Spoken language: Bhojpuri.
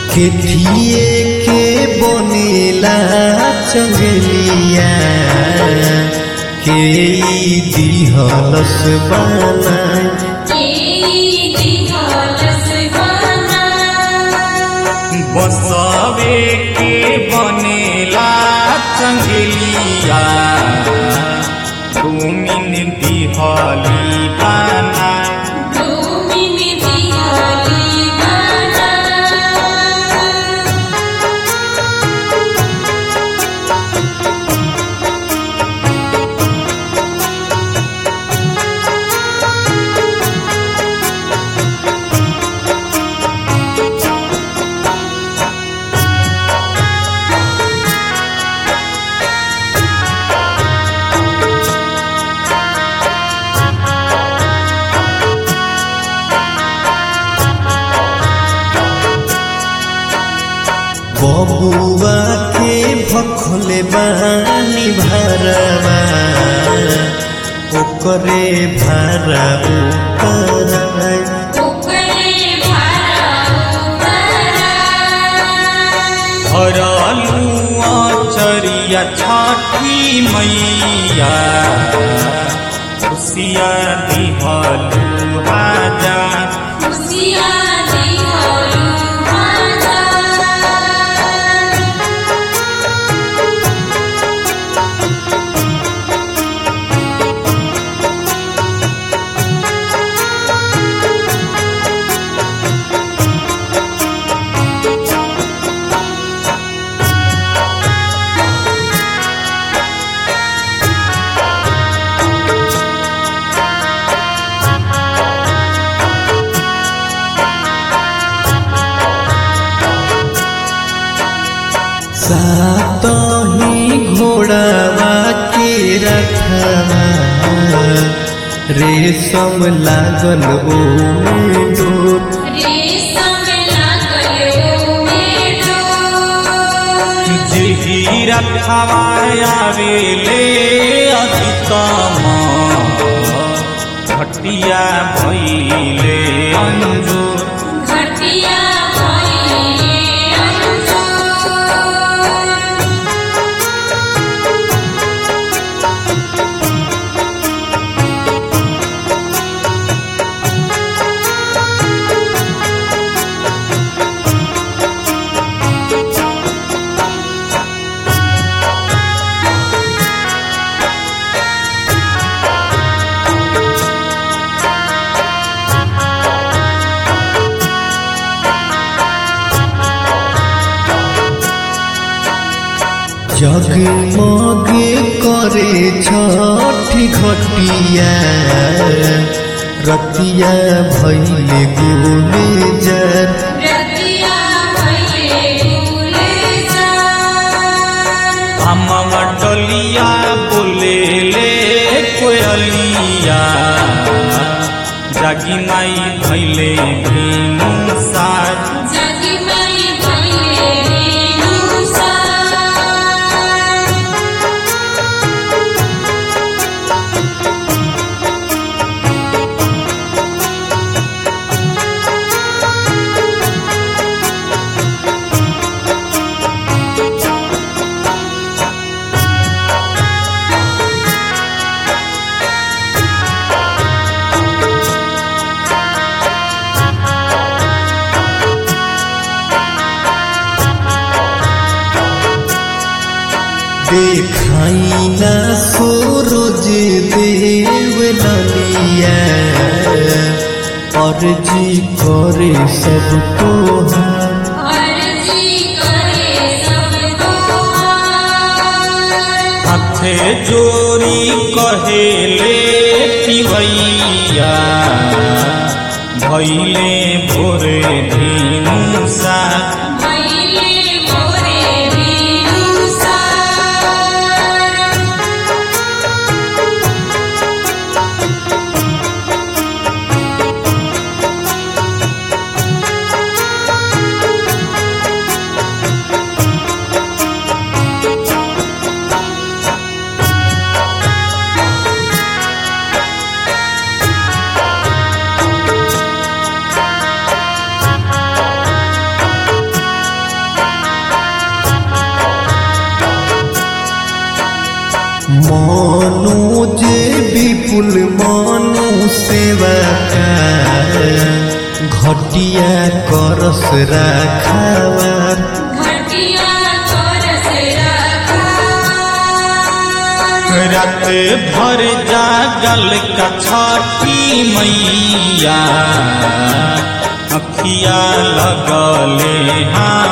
केठिए के बनेला चंगलिया के ई दिहलस बनाई बसवे के बनेला चंगलिया तुमिन दिहली बाना बबुआ के भखले बानी भरवा ओकरे भारा उतराई हरलू चरिया छठी मैया खुशिया दिहलू राजा सात ही घोड़ावा के रखवा रेशम लागल ओमे डोर जिही रखवाया वेले अधितम घटिया भैले अंजूर जगमग करे छठी घटिया रतिया भैले गोले जर हमवा डलिया बोले ले कोयलिया जागी माई भैले भीनु साज देखाई ना सूरज देव ललिया अर्जी करे सबको हाथ हाथे जोरी कहेले पिवैया भैले भोरे धीनु साज कुल मनु सेवा का घटिया करस राखावार घटिया चोरस रखा रात भर जागल का छठी मैया अखिया लगले हाँ